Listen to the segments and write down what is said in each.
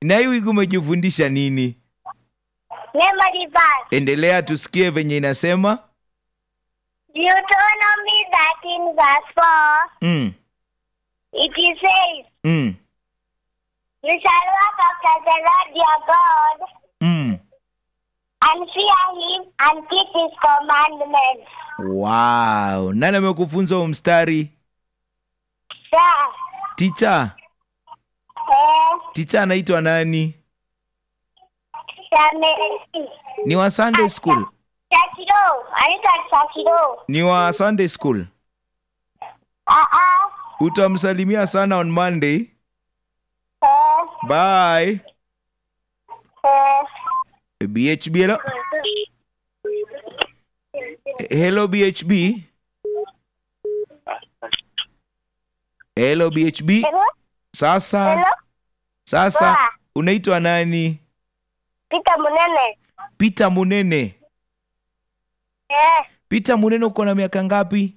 na hii wiki umejifundisha nini Memory verse. endelea tusikie venye inasema Deuteronomy 13 verse 4. mm, It says, mm, You shall walk after the Lord your God mm. and fear him and keep his commandments. wow nani amekufunza huu mstari Sir, ticha eh, ticha anaitwa nani Shamesi. ni wa sunday school Shakiro. Anaitwa Shakiro. ni wa sunday school Ah, ah. utamsalimia sana on monday Eh, bye eh. bhb hello, hello bhb hello bhb Hello? sasa Hello? sasa Poa. unaitwa nani Peter Munene. peter munene Eh, peter munene uko na miaka ngapi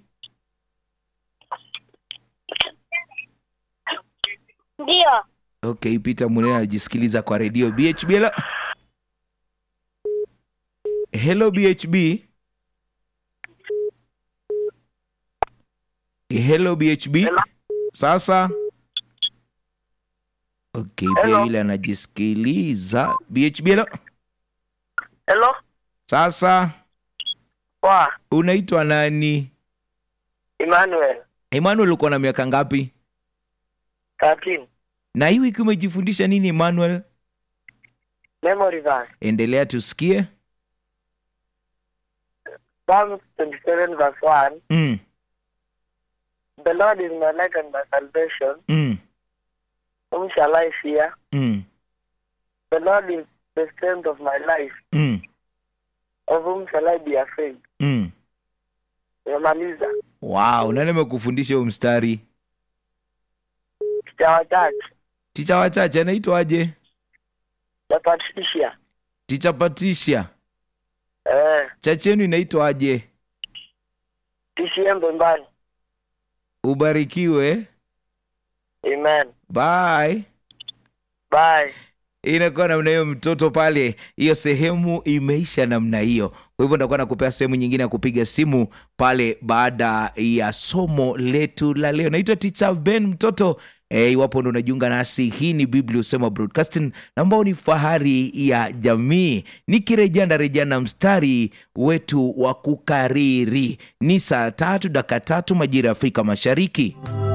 ndio. okay peter munene anajisikiliza kwa redio bhb hello, hello bhb hello bhb sasa okay pia Hello. yule anajisikiliza bhb hello. Hello? sasa Poa. unaitwa nani Emmanuel. emmanuel uko na miaka ngapi 13. na hii wiki umejifundisha nini emmanuel Memory verse. endelea tusikie Psalm 27 verse 1. mm, The Lord is my light and my salvation. mm, Whom shall I fear? mm, The Lord is the strength of my life. mm, Of whom shall I be afraid? mm. Nimemaliza. wow nani amekufundisha huu mstari Ticha wachache. ticha wachache anaitwaje The Patricia. ticha patricia Eh. chache yenu inaitwaje TCM Mbembani. ubarikiwe Amen. bye Bye. inakuwa namna hiyo mtoto pale hiyo sehemu imeisha namna hiyo kwa hivyo ndakuwa nakupea sehemu nyingine ya kupiga simu pale baada ya somo letu la leo naitwa ticha ben mtoto E, iwapo ndo unajiunga nasi hii ni biblia usema broadcasting ambao ni fahari ya jamii nikirejea ndarejea na mstari wetu wa kukariri ni saa tatu daka tatu majira ya afrika mashariki